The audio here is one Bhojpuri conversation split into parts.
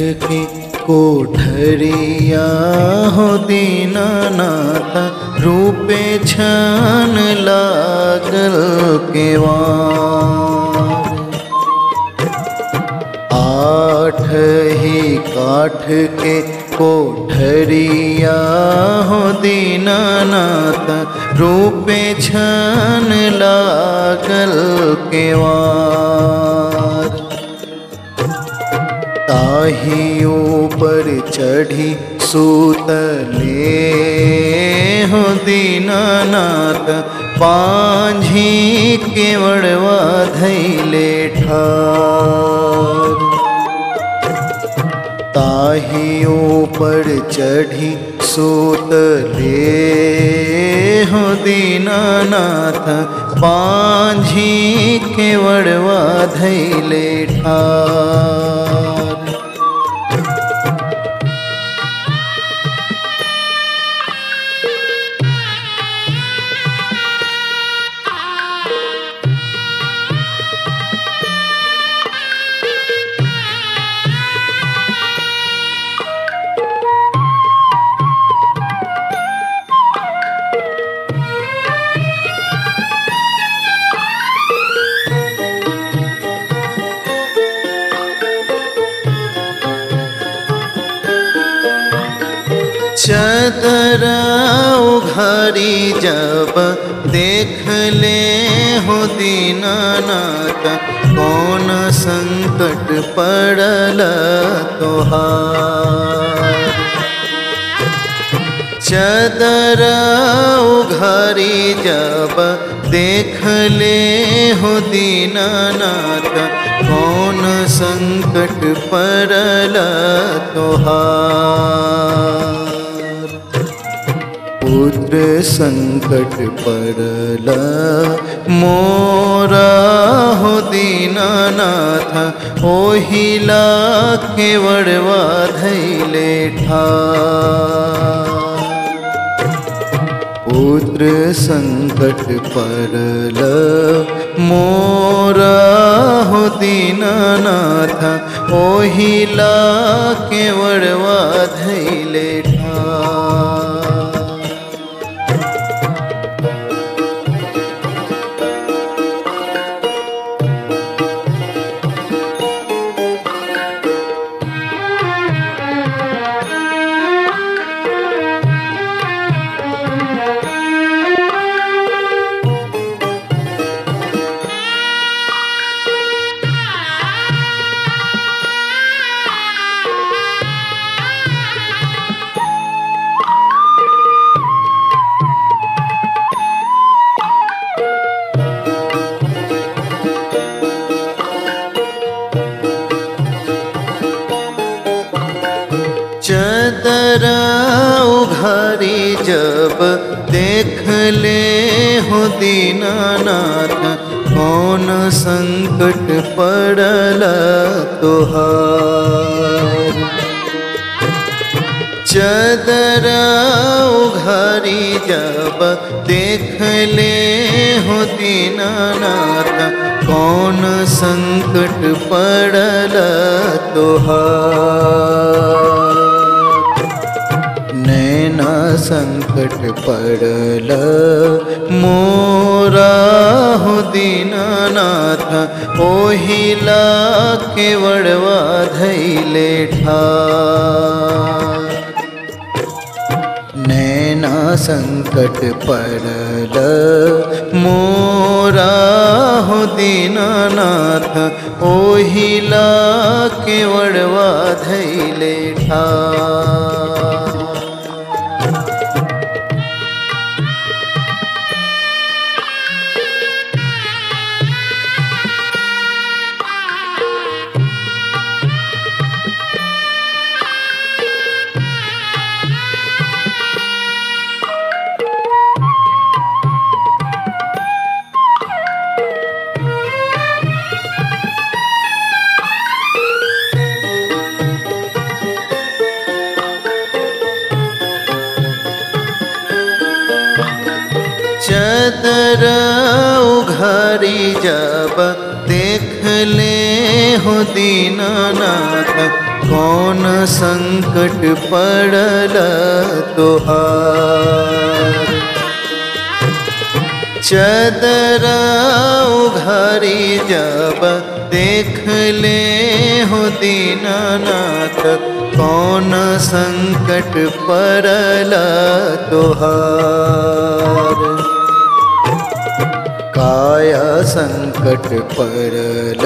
के कोठरिया हो दीनानाथ रूपे छान लागल केवार आठ ही काठ के कोठरिया हो दीनानाथ रूपे छान लागल केवार ताही ऊपर चढ़ी सूतले हो दीनानाथ पांझी केवड़वा धैले ठार ताही ऊपर चढ़ी सूतले हो दीनानाथ पांझी केवड़वा धैले ठार चदरा उघारी जब देख ले हो दीनानाथ कौन संकट पड़ल तोहार चदरा उघारी जब देख ले हो दीनानाथ कौन संकट पड़ल तोहार पुत्र संकट पड़ल मोरा हो दीनानाथ ओहिला केवड़वा धैले ठार पुत्र संकट पड़ल मोरा हो दीनानाथ ओहिला केवड़वा धैले ठार चदरा उघारी जब देख ले हो दीनानाथ कौन संकट पड़ल तोहार चदरा उघारी जब देख ले हो दीनानाथ कौन संकट पड़ल तोहार नैना संकट पड़ल मोरा हो दीनानाथ ओहिला केवड़वा धैले ठार नैना संकट पड़ल मोरा हो दीनानाथ ओहिला केवड़वा धैले ठार चदर उघारी जब देख ले हो दीनानाथ कौन संकट पड़ल तोहार चदरा उघारी जब देख ले हो दीनानाथ कौन संकट पड़ल तोहार काया संकट परल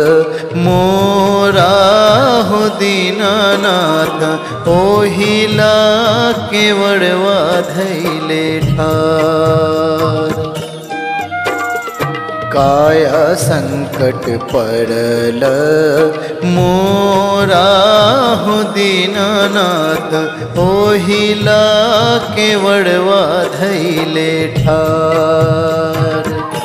मोरा हो दीनानाथ ओहिला केवड़वा धैले ठार काया संकट परल मोरा हो दीनानाथ ओहिला केवड़वा धैले ठार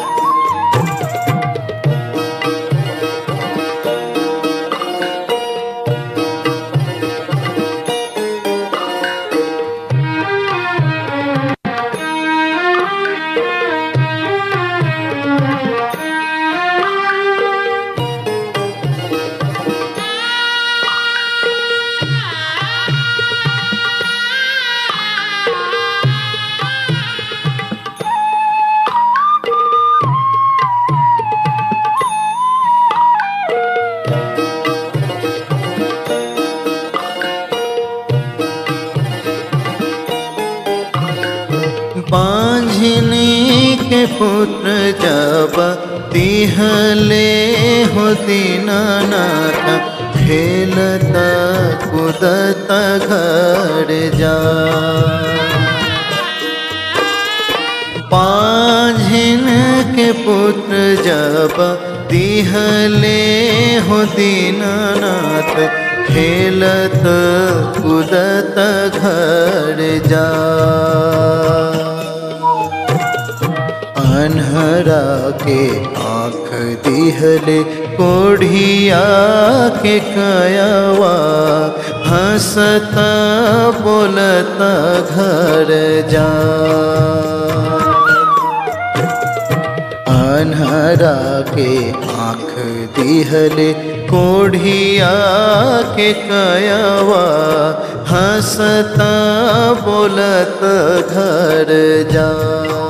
बांझनी के पुत्र जब तिहले हो दीनानाथ खेलता कूदता घर जा पाझिन के पुत्र जब तिहले हो दीनानाथ खेलत कूदत घर जा अनहरा के आँख दिहले कोढ़िया के कयावा हंसता बोलता घर जा अनहरा के आँख दिहले कोढ़िया के कयावा हंसता बोलत घर जा